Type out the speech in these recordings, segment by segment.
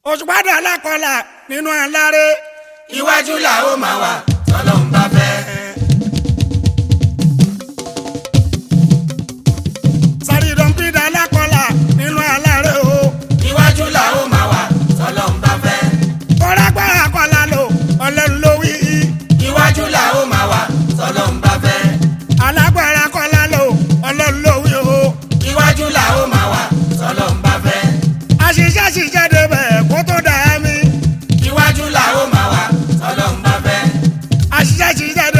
òṣùpádà alákọ̀ọ́là nínú aláré iwájú là ó máa wà tọ́lọ́run bá fẹ́. sàrídọ̀mpídà alákọ̀ọ́là nínú aláré o iwájú là ó máa wà tọ́lọ́run bá fẹ́. kọ́lágbára kọ́lá lò ọlọ́run ló wí iwájú là ó máa wà tọ́lọ́run bá fẹ́. alágbára kọ́lá lò ọlọ́run ló wí o iwájú là ó máa wà tọ́lọ́run bá fẹ́. àṣìṣe àṣìṣe débẹ̀ kó tó dà mí iwájú là ó máa wà tọ́lọ́run bá fẹ́. àṣìṣe àṣìṣe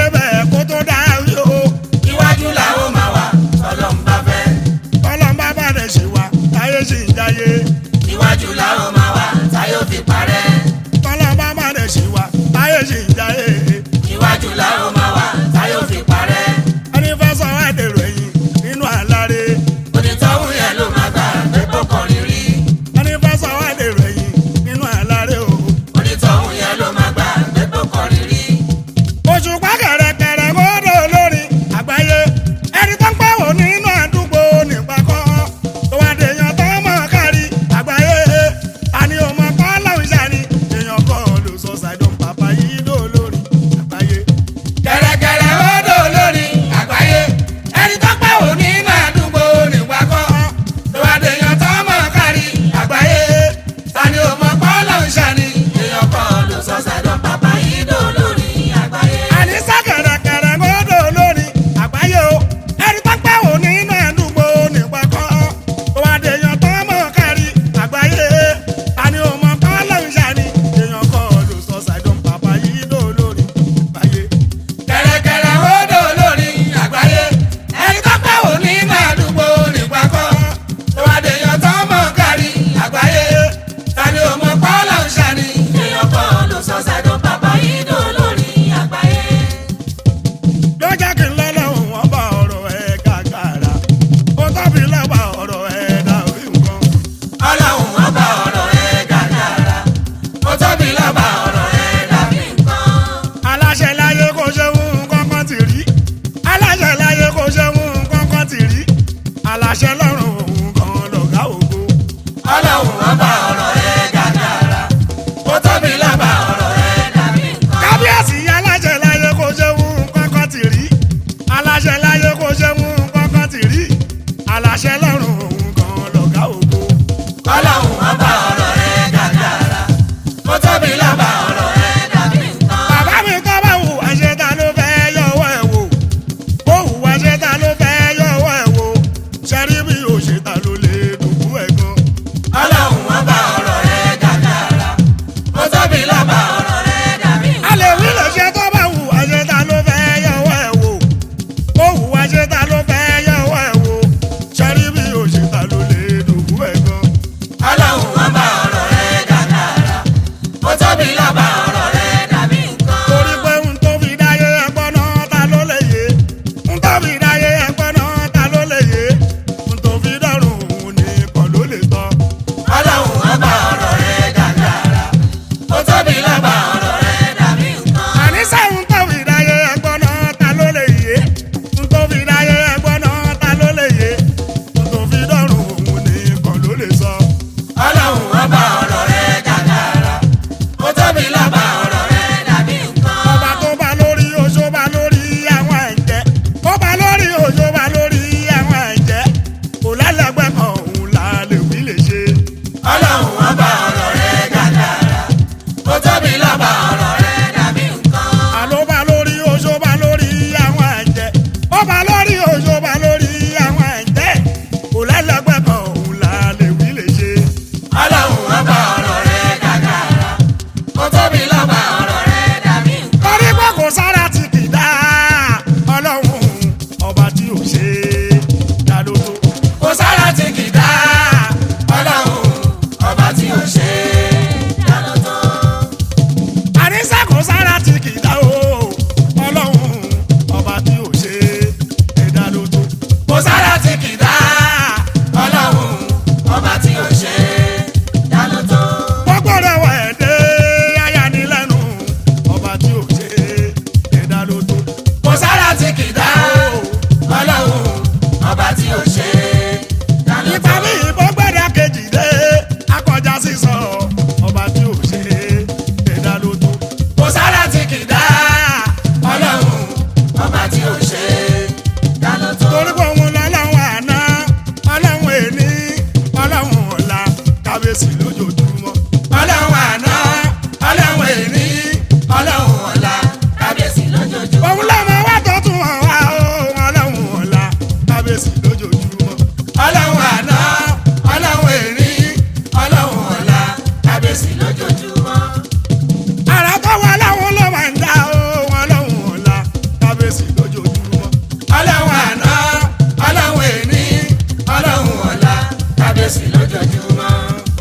kábíyèsí lójoojúmọ́. ara tó wà láwọn ló máa ń dá o wọn lọ́hùn ọ̀la kábíyèsí lójoojúmọ́. ọlọ́run àná ọlọ́run èní ọlọ́run ọ̀la kábíyèsí lójoojúmọ́.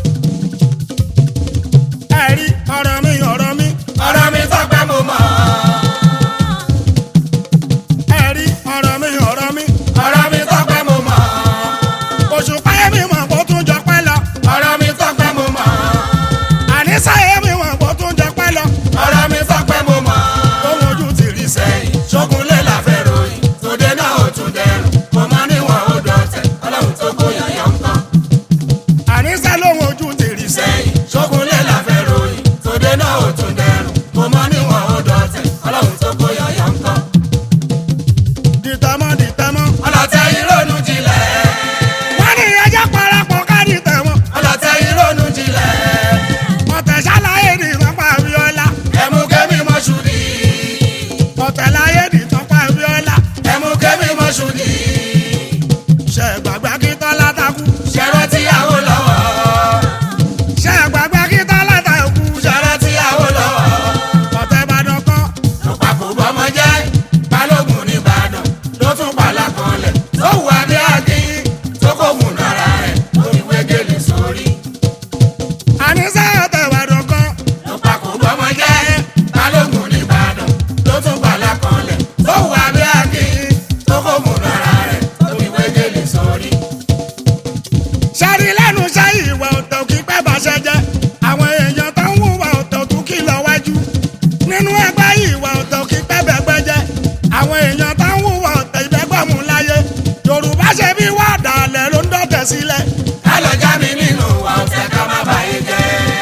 ẹ̀rí ọ̀rọ̀ mi ọ̀rọ̀ mi ọ̀rọ̀ mi tọ́pẹ́ mo mọ̀ ẹ̀rí ọ̀rọ̀ mi ọ̀rọ̀ mi ọ̀rọ̀ mi tọ́pẹ́ mo mọ̀ oṣù páyé mi mọ̀ kó tún jọ pẹ́ lọ ọ̀rọ̀ mi tọ́pẹ́ mo mọ̀ àníṣàyé mi mọ̀ kó tún jọ pẹ́ lọ ọ̀rọ̀ mi tọ́pẹ́ mo mọ̀ ohun ojú ti rí sẹ́yìn. sẹ́yìn ṣógunlé la fẹ́ ròyìn tòde náà ò tún dẹrùn mo mọ níwọ̀n ó dọ̀tẹ̀ ọlọ́run tó gbóyà yọ̀ ń kọ́. àníṣà lóhun ojú ti rí sẹ́yìn. sẹ́yìn ṣógunlé la fẹ́ ròyìn tòde náà ò tún dẹrùn mo mọ níwọ̀n ó dọ̀tẹ̀ ọlọ́run tó gbóyà yọ̀ ń kọ́. dìtẹ̀mọ́ dìtẹ̀mọ́. ọlọ́tẹ̀ ìrònú jinlẹ̀ wọ́n ní ẹjẹ́ parapọ̀ ká dìtẹ̀mọ́. ọlọ́tẹ̀ ìrònú jinlẹ̀ ọ̀tẹ̀ ṣàlàyé ní ìtọ́pá abiola. ẹ̀mú kẹ́mi mọ́ṣúdì ọ̀tẹ̀ láyé ní ìtọ́pá abiola. ẹ̀mú kẹ́mi mọ́ṣúdì ṣe gbàgbá kí tọ́lá takú. ṣẹ̀rọ tíyàwó lọ́wọ́ ṣe gbàgbá kí tọ́lá takú. ṣẹ̀rọ tíyàwó lọ́wọ́. ọ̀tẹ̀ ìbàdàn kan. lọ́pàpọ̀ bọ́mọ jẹ́ balógun nìbàdàn ló tún pàlà kanlẹ̀ tó wù adé akin tó kò mú nára rẹ̀ tó fi wégele sórí. àníṣe ọ̀tẹ̀ ìbàdàn kan. lọ́pàpọ̀ bọ́mọ jẹ́ balógun nìbàdàn ló tún pàlà kanlẹ̀ tó wù adé akin tó kò mú nára rẹ̀ tó fi wégele sórí. ṣẹ́rí lẹ́nu iṣẹ́ ìwà ọ̀tẹ̀ òkì pẹ́ bàṣẹ jẹ́. àwọn èèyàn tó ń hùwà ọ̀tẹ̀ òtún kì lọ wájú. nínú ẹgbẹ́ ìwà ọ̀tẹ̀ òkì pẹ́ bẹ̀gbẹ́ jẹ́. àwọn èèyàn tó ń hùwà ọ̀tẹ̀ ìbẹ́gbẹ̀mú láyé. yorùbá ṣe bí wà dàlẹ̀ ló ń dọ̀tẹ̀ sílẹ̀. ká lọ já mi nínú wa ọ̀tẹ̀ ká má bàyé jẹ́.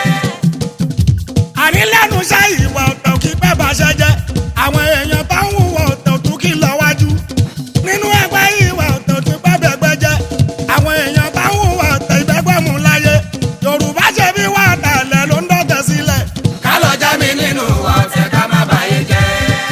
àní lẹ́nu iṣẹ́ ìwà ọ̀tẹ̀ òkì pẹ́ bàṣẹ jẹ́. àwọn èèyàn tó ń hùwà ọ̀tẹ̀ òtún kì lọ wájú. nínú ẹgbẹ́ ìwà ọ̀tẹ̀ òkì pẹ́ bẹ̀gbẹ́ jẹ́. àwọn èèyàn tó ń hùwà ọ̀tẹ̀ ìbẹ́gbẹ̀mú láyé. yorùbá ṣe bí wà dàlẹ̀ ló ń dọ̀tẹ̀ sílẹ̀. ká lọ já mi nínú wa ọ̀tẹ̀ ká má bàyé jẹ́.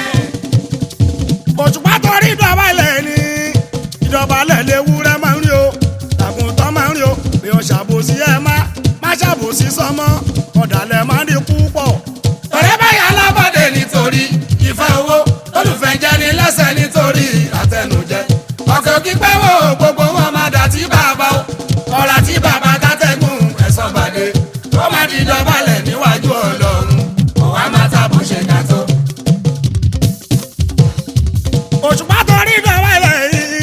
òṣùpá torí ìdọ̀bálẹ̀ ni ìdọ̀bálẹ̀ léwúrẹ́ máa ń rí o àgùntàn máa ń rí o bí o ṣàbòsí ẹ má má ṣàbòsí sọmọ ọ̀dàlẹ̀ máa ń rí púpọ̀. ọ̀rẹ́ báyà alábọ̀dé nítorí ìfẹ́ owó olùfẹ́ jẹ́ ní lẹ́sẹ̀ nítorí àtẹnujẹ. ọ̀kẹ́ òkì pẹ́ wò gbogbo wọn máa dà tí bàbá o ọ̀rà tí bàbá dátẹ́gùn ẹ̀sán bàdé ó máa di dọ̀bálẹ̀ níwájú ọlọ́run òun á máa tàbó ṣe ká tó. òṣùpá torí ìdọ̀bálẹ̀ yìí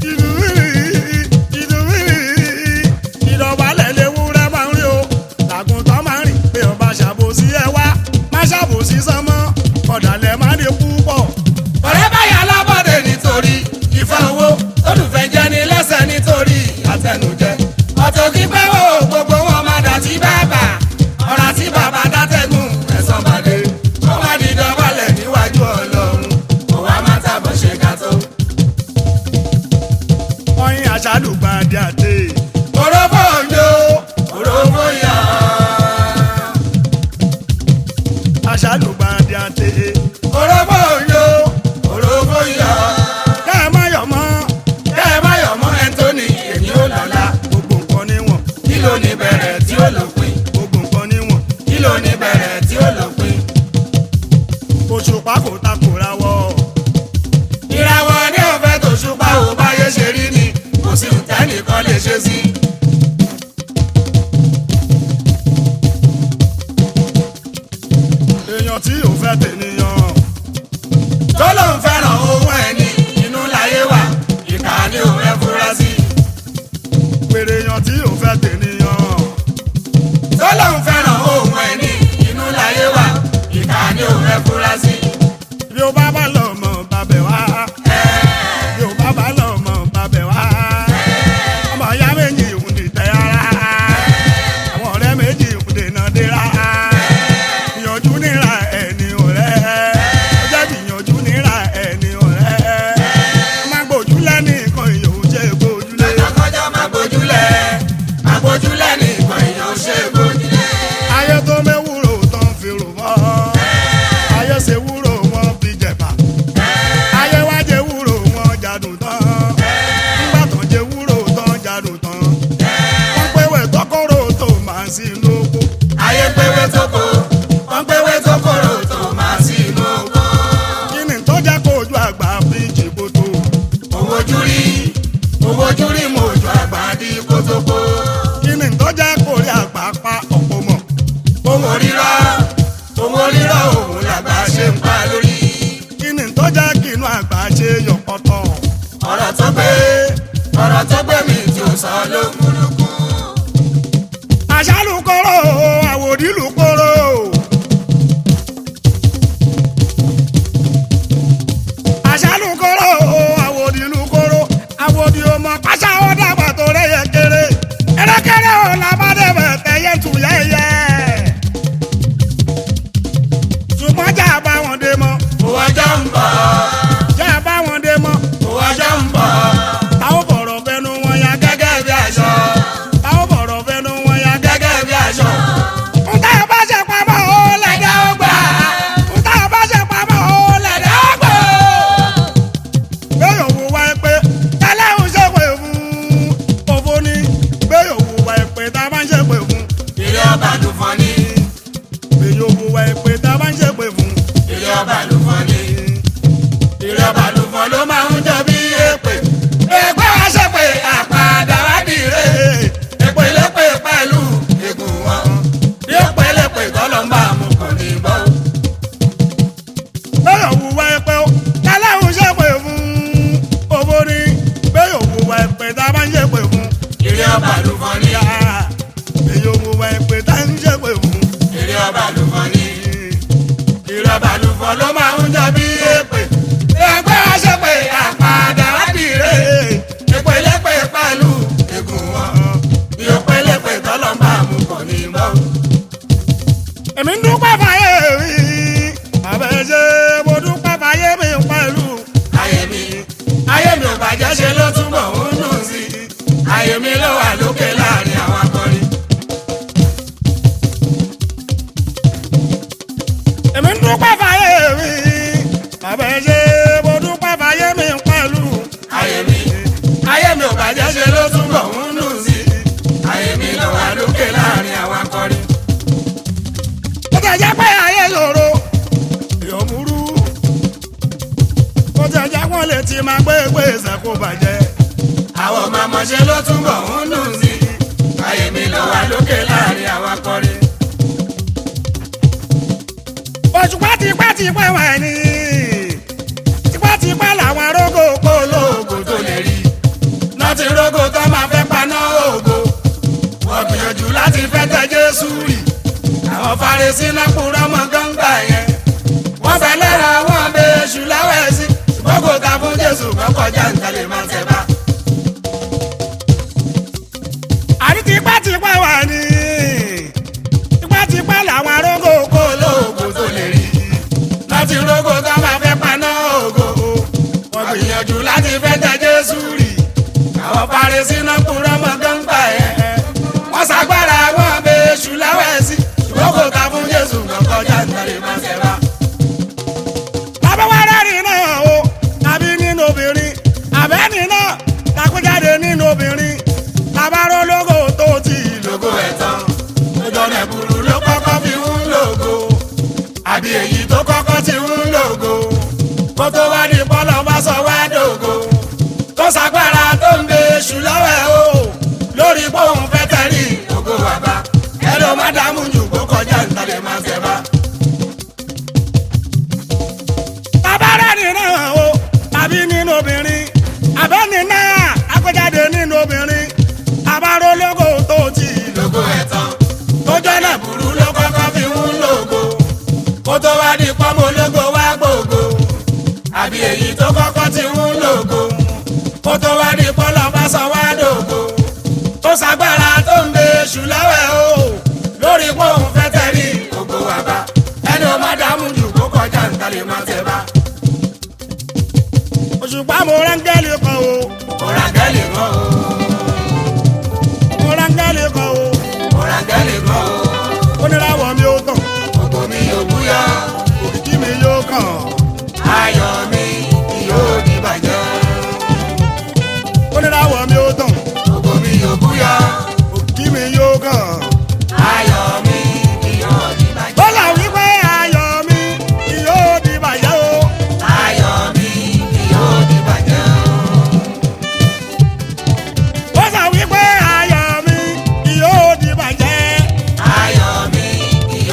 ìdọ̀bálẹ̀ léwúrẹ́ máa ń rí o àgùntàn máa ń rìn bí o bá ṣàbòsí ẹ wá má ṣàbòsí sọmọ ọ̀dàlẹ̀ máa ń rí púpọ̀. ọ̀rẹ́ báyà alábọ̀dé nítorí ìfẹ́ owó olùfẹ́ jẹ́ ní lẹ́sẹ̀ nítorí àtẹnujẹ. ọ̀tọ̀ òkì pẹ́ wò gbogbo wọn máa dà tí bàbá ọ̀rà tí bàbá dátẹ́gùn ẹ̀sán bàdé ó máa di dọ̀bálẹ̀ níwájú ọlọ́run òun á máa tàbọ̀ ṣe ká tó. ọyìn àṣàlùgbàdì àti òrófó òjò òrófó yọ. àṣàlùgbàdì àti òrófó òjò òrófó yọ. kẹ́ ẹ má yọ̀ mọ́ kẹ́ ẹ má yọ̀ mọ́ ẹ̀ńtónì èmi ò lọ́la gbogbo nǹkan níwọ̀n kí ló ní bẹ̀rẹ̀ tí ó lópin. gbogbo nǹkan níwọ̀n kí ló ní bẹ̀rẹ̀ tí ó lópin. òṣùpá kò takòra wọ̀ ìràwọ̀ ní ọ̀fẹ́ tó ṣùpá ò báyé ṣe rí ni kò sí ìtẹ́nìkan lè ṣe sí. èèyàn tí ò fẹ́ tènìyàn tó ló ń fẹ́ràn owó ẹni inú láyé wà ìkà ni ò fẹ́ fura sí. pèrè èèyàn tí ò fẹ́ tènìyàn tó ló ń fẹ́ràn owó ẹni inú láyé wà ìkà ni ò fẹ́ fura sí. bí ó bá bá lọ mọ̀ bàbẹ̀ wá bí ó bá bá lọ mọ̀ bàbẹ̀ wá ọmọ ìyá méjì ń dìtẹ̀ ara àwọn ọ̀rẹ́ méjì ń dènà dira ìyànjú níra ẹni ọ̀rẹ́ ó jẹ́ ìyànjú níra ẹni òun orírọ́ òun orírọ́ òun làgbà ṣe ń pa lórí. kí ni tó jẹ́ kí inú àgbà ṣe yọ̀pọ̀tọ̀. ọ̀rọ̀ tó gbé ọ̀rọ̀ tó gbé mi tí ó sọ ló múlùkù. àṣàlùkọ́rọ̀ àwòdìlùkọ́rọ̀. àṣàlùkọ́rọ̀ àwòdìlùkọ́rọ̀ àwòdì ọmọ pàṣẹ ó dàgbà tó rẹ̀yẹ kéré. ẹ̀rẹ́kẹ́rẹ́ ò làbádẹ́bẹ̀ tẹ̀yẹ tù yẹ́yẹ́. ṣùgbọ́n jà bá wọn dé mọ́ òun ọjọ́ ń bọ̀ jà bá wọn dé mọ́ òun ọjọ́ ń bọ̀ táwọn bọ̀rọ̀ fẹnu wọn ya gẹ́gẹ́ gẹ́gẹ́ bí aṣọ táwọn bọ̀rọ̀ fẹnu wọn ya gẹ́gẹ́. gẹ́gẹ́ bí aṣọ. Nta bá ṣe pamọ́ ó lẹ̀dá ó gbà. Nta bá ṣe pamọ́ ó lẹ̀dá ó gbà. Bẹ́ẹ̀ òwò wa ẹ pé tẹ́lẹ̀ ń ṣe pé fún òfò ni. Bẹ́ẹ̀ òwò wa ẹ pé tá a bá ń ṣe pé fún. ilé ọba ló fọ́ ní Bẹ́ẹ̀ òwò wa ẹ pé tá a bá ń ṣe pé fún. ilé ọba ló fọ́ ní ilé ọba ló fọ́ ló máa ń jọ bí èpè èpè wá ṣe pé àpàdà wá dìre èpè lépè pẹ̀lú egun wọn bí èpè lépè tọ́lọ́ ń bá mu kò ní bọ́. Bẹ́ẹ̀ òwò wa ẹ pé ó tẹ́lẹ̀ ń ṣe pé fún òfò ni. Bẹ́ẹ̀ òwò wa ẹ pé tá a bá ń ṣe pé fún. ilé ọba ló fọ́ ní Bẹ́ẹ̀ òwò wa ẹ pé tá a ń ṣe pé fún. ilé ọba ló fọ́ ní ilé ọba ló fọ́ ló máa ń jọ bí èpè èpè wá ṣe pé àpàdà wá dìre èpè lépè pẹ̀lú egun wọn bí èpè lépè tọ́lọ́ ń bá mu kò ní bọ́. èmi ń dúpẹ́ fàyè mi àbẹ̀ṣe mo dúpẹ́ fàyè mi pẹ̀lú. ayé mi ayé mi ò bàjẹ́ ṣe ló túbọ̀ ń dùn sí i ayé mi ló wà lókè láàrin àwọn akọrin. èmi ń dúpẹ́ fàyè mi àbẹ̀ṣe mo dúpẹ́ fàyè mi pẹ̀lú. ayé mi ayé mi ò bàjẹ́ ṣe ló túbọ̀ ń dùn sí i ayé mi ló wà lókè láàrin àwọn akọrin. ó ti jẹ́ pé ayé lòrò èèyàn múrú ó ti jẹ́ wọ́n lè ti máa gbé gbèsè kó bàjẹ́. àwọn ọmọ ọmọ ṣe ló túbọ̀ ń dùn sí i ayé mi ló wà lókè láàrin àwọn akọrin. òṣùpá tipẹ́tipẹ́ wà ní tipẹ́tipẹ́ làwọn arógó polo. olóògùn tó lè rí láti rógò tó máa fẹ́ paná ògo wọ́n gbìyànjú láti fẹ́ tẹ jésù rì àwọn Farisí náà kúrọ́ mọ́ gángbà yẹn wọ́n fẹ́ lẹ́ra wọn bẹ èṣù láwẹ̀ sí ṣùgbọ́n kò ta fún jésù kọ́ kọjá nǹkan lè máa tẹ̀ bá. àrí tipẹ́tipẹ́ wà ní tipẹ́tipẹ́ làwọn arógó polo. olóògùn tó lè rí láti rógò tó máa fẹ́ paná ògo wọ́n gbìyànjú láti fẹ́ tẹ jésù rì àwọn Farisí náà kúrọ́ mọ́ gángbà yẹn wọ́n ṣàgbára wọn bẹ èṣù láwẹ̀ sí ṣùgbọ́n kò ta fún jésù kọ́ kọjá nǹkan lè máa tẹ̀ bá. abẹ́wárẹ́ rìn náà o tàbí nínú obìnrin àbẹ́ni náà takújáde nínú obìnrin tabaró lógo tó ti lò. lógo ẹ̀tàn lójó rẹ̀ burú ló kọ́kọ́ fi ń lògo àbí èyí tó kọ́kọ́ ti ń lògo kó tó wá ní bọ́lọ̀ bá sọ wá dògo tó ṣàgbára tó ń bẹ èṣù lọ́wọ́ ẹ̀ o lórí bóun fẹ́ tẹ̀lé ògo bàbá ẹ ló má dààmú jù kó kọjá ìtàlẹ̀ máa tẹ̀ bá. tabarẹ́ rìn náà o tàbí nínú obìnrin àbẹ́ni náà takújáde nínú obìnrin tabaró lógo tó ti lò. lógo ẹ̀tàn lójó rẹ̀ burú ló kọ́kọ́ fi ń lògo kó tó wá ní pọ́nmọ́ ológo wá gbògo àbí èyí tó kọ́kọ́ ti ń lògo kó tó wá ní pọ́nlọ́ bá sọ wá dògo tó ṣàgbára tó ń bẹ èṣù lọ́wọ́ ẹ̀ o lórí pọ́ùn fẹ́ tẹ̀lé ògo wà bá ẹni o má dààmú jù kó kọjá nǹkan lè má tẹ̀ bá òṣùpá mo rángẹ́lì kan o òràǹgẹ́lì kan o mo rángẹ́lì kan o òràǹgẹ́lì kan o oníràwọ̀ mi ò tàn ògo mi ò búyọ́ òkìkí mi yóò kàn ayọ̀ mi yóò di bàjẹ́ oníràwọ̀ mi ò tàn ògo mi ò búyọ́. òkìkí mi yóò kàn. ayọ̀ mi ni yóò di bàjẹ́. bọ́lá wípé ayọ̀ mi ni yóò di bàjẹ́ o. ayọ̀ mi ni yóò di bàjẹ́. bọ́lá wípé ayọ̀ mi ni yóò di bàjẹ́. ayọ̀ mi ni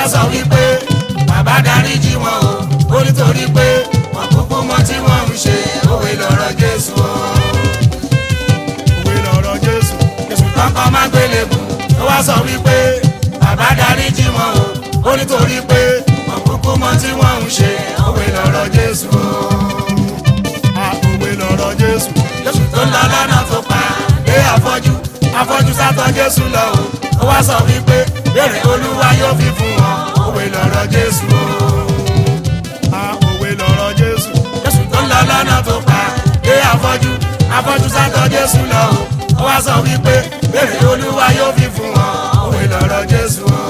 wá sọ wípé bàbá dáríjì wọn o ó nítorí pé wọn kúkú mọ tí wọn ń ṣe òwe lọ́rọ̀ Jésù o. òwe lọ̀rọ̀ Jésù. Jésù kankan má gbélébù ó wá sọ wípé bàbá dáríjì wọn o ó nítorí pé wọn kúkú mọ tí wọn ń ṣe òwe lọ́rọ̀ Jésù o. a òwe lọ̀rọ̀ Jésù. Jésù tó lọ lọ́nà tó pa dé afọ́jú afọ́jú sátọ̀ Jésù lọ o ó wá sọ wípé béèrè Olúwa yóò fi fún wọn òwe lọ́rọ̀ Jésù o. a òwe lọ̀rọ̀ Jésù. Jésù tó lọ lọ́nà tó pa dé afọ́jú afọ́jú sátọ̀ Jésù lọ o ó wá sọ wípé béèrè Olúwa yóò fi fún wọn òwe lọ́rọ̀ Jésù o.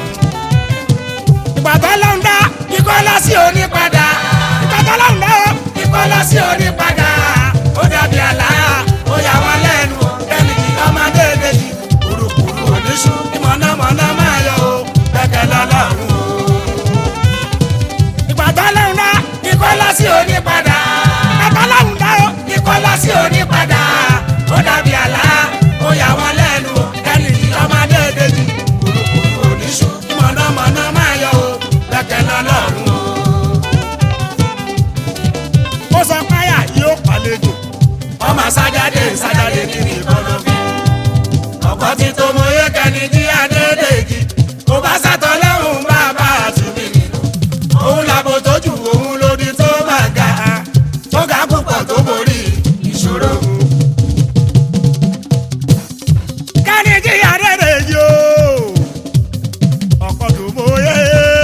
ìgbà tó lọ ń dá Ikọ́ lọ sí òní padà ìgbà tó lọ ń dá o. ikọ́ lọ sí òní padà ó dàbí àlá ó yà wọ́n lẹ́nu ẹnì kí ọmọdé méjì kùrùkùrù oníṣu ìmọ̀nàmọ́ná máa yọ o bẹ́kẹ̀ lọ́lọ́run o. ìgbà tó lọ ń dá Ikọ́ lọ sí òní padà ìgbà tó lọ ń dá o. ikọ́ lọ sí òní padà ó dàbí àlá ó yà wọ́n lẹ́nu ẹnì kí ọmọdé méjì kùrùkùrù oníṣu ìmọ̀nàmọ́ná máa yọ o bẹ́kẹ̀ lọ́lọ́run o. ó sọ páyà yóò pàlejò. ọmọ sájáde sájáde kiri kọlọfin ọkọ tí tó mọ yé kẹni jí adédèjì kò bá sàtọ lẹ́hùn bàbá àtúnbí nínú òun làbò tójú òun lòdì tó máa ga tó ga púpọ̀ tó borí ìṣòro. kẹ́ni jíyà rere yìí o. ọkọ̀ tó mọ̀ye.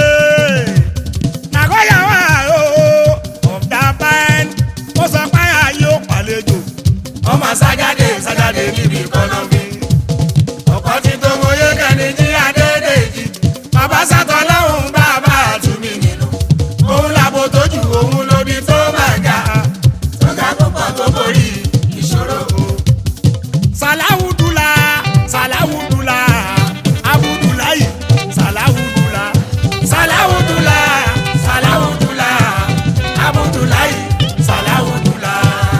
nàgọ́yà wà o. of that band. ó sọ páyà yóò pàlejò. ọmọ sájáde sájáde níbi kọlọfin ọkọ tí tó mọ yé kẹni jí adédèjì bàbá sàtọ lẹ́hùn bàbá àtúnbí nínú òun làbò tójú òun lòdì tó máa ga tó ga púpọ̀ tó borí ìṣòro. sàláwùdùlà sàláwùdùlà abudulayi sàláwùdùlà. Salawudula, Salawudula, Abudulayi, Salawudula.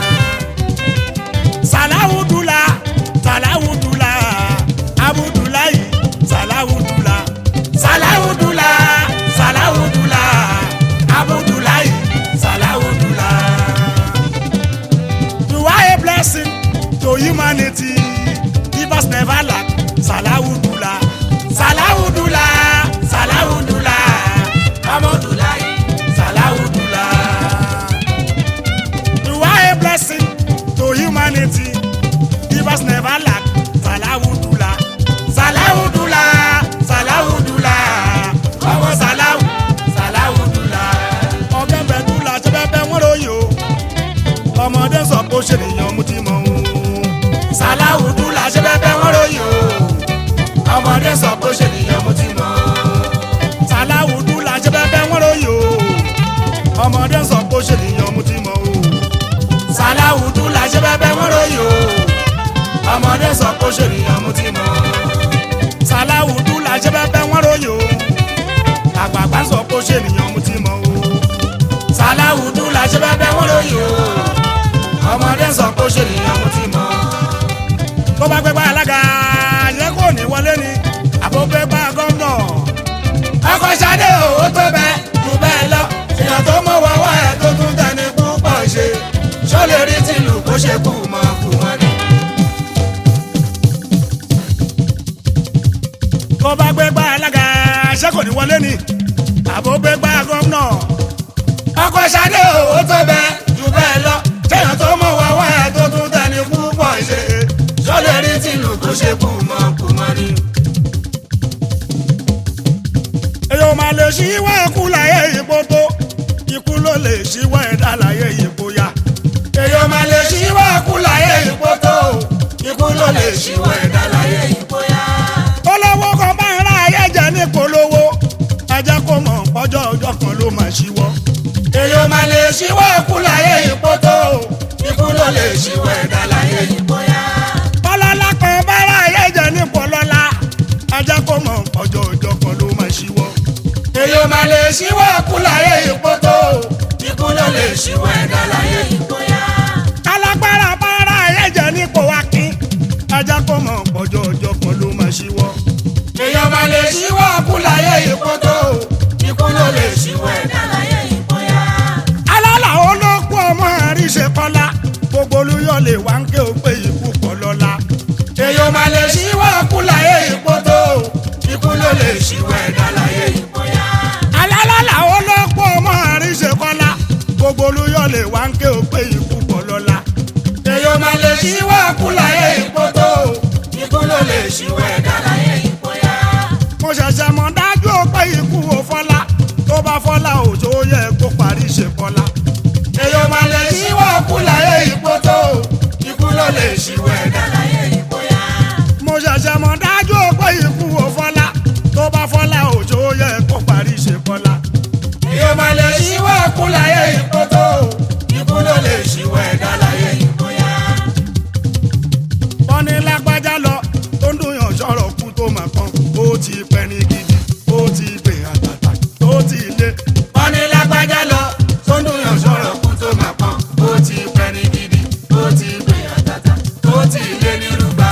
sàláwùdùlà sàláwùdùlà abudulayi sàláwùdùlà. Salawudula, Salawudula, Abudulayi, Salawudula. You are a blessing to humanity. Give us never lack. Salawudula. Salawudula, Salawudula, Abudulayi, Salawudula. You are a blessing to humanity. Give us never lack. Salawudula. Salawudula, Salawudula, ọmọ Salawu, Salawudula. Ọbẹ̀ bẹ̀dúlà ṣe bẹ́ẹ̀ bẹ́ẹ̀ wọ́n ròyìn o. Ọmọdé sọ pé ó ṣe nìyẹn mú ti mọ̀ o. Salawudula ṣe bẹ́ẹ̀ bẹ́ẹ̀ wọ́n ròyìn o. ọmọdé sọ pé ó ṣe nìyẹn mo ti mọ̀. Salawudula ṣe bẹ́ẹ̀ bẹ́ẹ̀ wọ́n ròyìn o. Ọmọdé sọ pé ó ṣe nìyẹn mú ti mọ̀ o. Salawudula ṣe bẹ́ẹ̀ bẹ́ẹ̀ wọ́n ròyìn o. ọmọdé sọ pé ó ṣe nìyẹn mo ti mọ̀. Salawudula ṣe bẹ́ẹ̀ bẹ́ẹ̀ wọ́n ròyìn o. Àgbààgbà sọ pé ó ṣe nìyẹn mú ti mọ̀ o. Salawudula ṣe bẹ́ẹ̀ bẹ́ẹ̀ wọ́n ròyìn o. ọmọdé sọ pé ó ṣe nìyẹn mo ti mọ̀. tó bá gbégbá alága yẹ kó ní wọlé ni àbó gbégbá gómìnà. ọkọ̀ ṣadé owó tó bẹ́ẹ̀ jù bẹ́ẹ̀ lọ. èèyàn tó mọ̀ wọ́wọ́ ẹ̀ tó tún tẹni púpọ̀ ṣe. ṣó lè rí tìlù kó ṣe kú mọ́ kú wọn ni. tó bá gbégbá alága yẹ kó ní wọlé ni àbó gbégbá gómìnà. ọkọ̀ ṣadé owó tó bẹ́ẹ̀ jù bẹ́ẹ̀ lọ. èèyàn tó mọ̀ wọ́wọ́ ẹ̀ tó tún tẹni púpọ̀ ṣe. ṣó lè rí tìlù kó ṣe kú mọ́ kú wọn ni. èyàn máa lè ṣíwọ́ ikú láyé ìbò tó ikú ló lè ṣíwọ́ ẹ̀dá láyé ìbò ya. èèyàn máa lè ṣíwọ́ kú láyé ipò tó ikú ló lè ṣíwọ́ ẹ̀dá láyé ipò yá. olówó kan bá ń ra ayé jẹ ní polówó ẹ jẹ́ kó mọ̀ ọjọ́ ọjọ́ kan ló máa ṣíwọ́. èèyàn máa lè ṣíwọ́ kú láyé ipò tó ikú ló lè ṣíwọ́ ẹ̀dá láyé ipò yá. ọlọ́lá kan bá ra ayé jẹ ní polọ́lá ẹ jẹ́ kó mọ̀ ọjọ́ ọjọ́ kan ló máa ṣíwọ́. èèyàn máa lè ṣíwọ́ kú láyé ipò tó ikú ló lè ṣíwọ́ ẹ̀dá láyé ipò yá. kálágbára bá ra ayé jẹ ní pòwákín ẹ jẹ́ kó mọ̀ ọjọ́ ọjọ́ kan ló máa ṣíwọ́. èèyàn máa lè ṣíwọ́ kú láyé ipò tó lè wá ń ké o pé ikú pọ̀ lọ́la. èèyàn máa lè ṣíwọ́ kú láyé ipò tó ikú ló lè ṣíwọ́ ẹ̀dá láyé ipò yá. alálàlà ó lọ́pọ̀ ọmọ àríṣe kọ́lá gbogbo olúyọ̀ lè wá ń ké o pé ikú pọ̀ lọ́la. èèyàn máa lè ṣíwọ́ kú láyé ipò tó ikú ló lè ṣíwọ́ ẹ̀dá láyé ipò yá. mo ṣẹ̀ṣẹ̀ mọ̀ dájú o pé ikú ò fọ́lá tó bá fọ́lá òjò yẹ kó parí ṣe kọ́lá. èèyàn máa lè ṣíwọ́ kú láyé ipò tó ikú ló lè ṣíwọ́ ẹ̀dá láyé ipò yá. mo ṣẹ̀ṣẹ̀ mọ̀ dájú o pé ikú ò fọ́lá tó bá fọ́lá òjò yẹ kó parí ṣe kọ́lá. èèyàn máa lè ṣíwọ́ kú láyé ipò tó ikú ló lè ṣíwọ́ ẹ̀dá láyé ipò yá. wọ́n ní lágbájá lọ tó ń dùn yàn sọ̀rọ̀ kú tó mà kan ó ti pẹ́ ní gidi ó ti pè àtàtà tó ti lé. wọ́n ní lágbájá lọ tó ń dùn yàn sọ̀rọ̀ kú tó máa pọ́n ó ti pẹ́ ní gidi ó ti pè àtàtà ó ti lé ní rúgbà.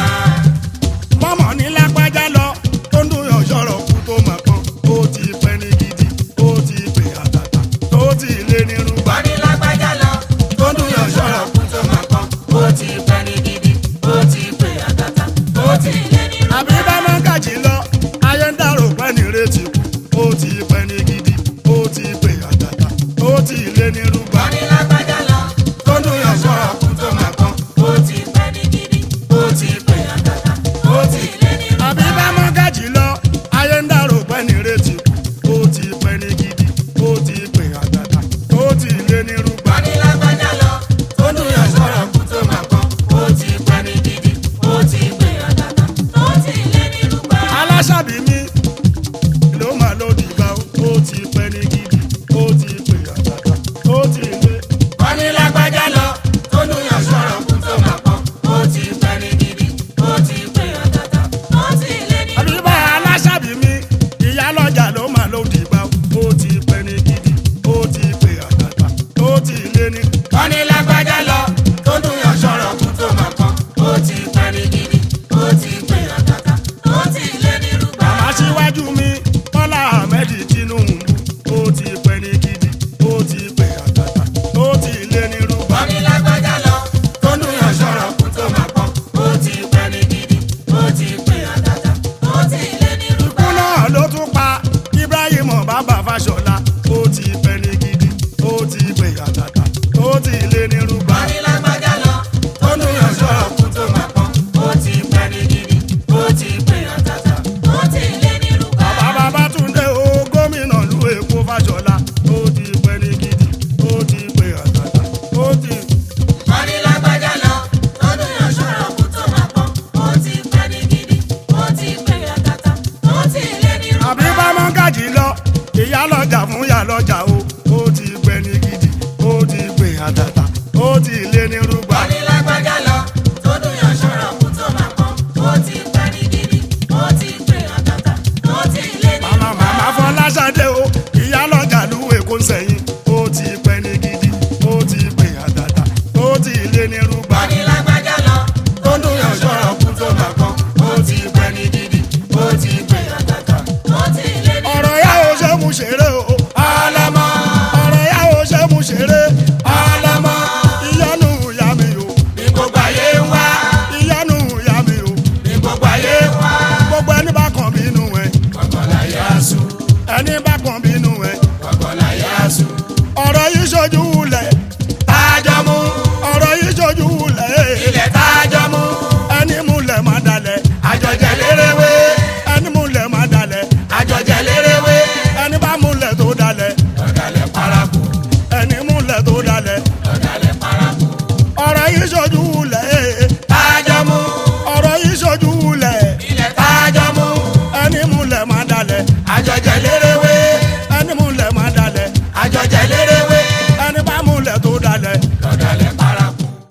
mọ́mọ́ ní lágbájá lọ tó ń dùn yàn sọ̀rọ̀ kú tó mà kan ó ti pẹ́ ní gidi ó ti pè àtàtà tó ti lé ní rúgbà. wọ́n ní lágbájá lọ tó ń dùn yàn sọ̀rọ̀ kú tó máa pọ́n ó ti pẹ́ ní gidi ó ti pè àtàtà ó ti lé ní rúgbà. àbí bá máa ń kàjí lọ ayé ń dàrò pẹ́ ní retí kú ó ti pẹ́ ní gidi ó ti pè àtàtà ó ti lé ní rúgbà. wọ́n ní lágbájá lọ tó ń dùn yàn sọ̀rọ̀ kú tó máa pọ́n ó ti pẹ́ ní gidi ó ti pè àtàtà ó ti lé ní rúgbà. àbí bá máa ń kàjí lọ ayé ń dàrò pẹ́ ní retí kú ó ti pẹ́ ní gidi ó ti pè àtàtà ó ti lé ní rúgbà. wọ́n ní lágbájá lọ tó ń dùn yàn sọ̀rọ̀ kú tó máa pọ́n ó ti pẹ́ ní gidi ó ti pè àtàtà ó ti lé ní rúgbà. aláṣàbí mi ló máa ló dìgbà ó ti pẹ́ ní gidi ó ti pè àtàtà ó ti lé. wọ́n ní lágbájá lọ tó ń dùn yàn sọ̀rọ̀ kú tó máa pọ́n ó ti pẹ́ ní gidi ó ti pè àtàtà ó ti lé ní àbí rúgbà. bá aláṣàbí mi ìyá lọ́jà ló máa ló dìgbà ó ti pẹ́ ní gidi ó ti pè àtàtà ó ti lé ní. wọ́n ní lágbájá lọ tó ń dùn yàn sọ̀rọ̀ kú tó máa pọ́n ó ti pẹ́ ní gidi ó ti pè àtàtà ó ti lé ní rúgbà. màmá síwájú mi bọ́lá ahmed tinubu ó ti pẹ́ ní gidi ó ti pè àtàtà ó ti lé ní rúgbà. wọ́n ní lágbájá lọ tó ń dùn yàn sọ̀rọ̀ kú tó máa pọ́n ó ti pẹ́ ní gidi ó ti pè àtàtà ó ti lé ní rúgbà. ikú náà ló tún pa ibrahim bàbá fàṣọlá ó ti pẹ́ ní gidi ó ti pè àtàtà ó ti lé ní rúgbà. wọ́n ní lágbájá lọ tó ń dùn yàn sọ̀rọ̀ kú tó máa pọ́n ó ti pẹ́ ní gidi ó ti pè àtàtà ó ti lé ní rúgbà. bàbá babátúndé o gómìnà lu èkó fàṣọlá ó ti pẹ́ ní gidi ó ti pè àtàtà ó ti. wọ́n ní lágbájá lọ tó ń dùn yàn sọ̀rọ̀ kú tó máa pọ́n ó ti pẹ́ ní gidi ó ti pè àtàtà ó ti lé ní rúgbà. àbí bá mọ́ gàjì lọ ìyá lọ́jà fún ìyá lọ́jà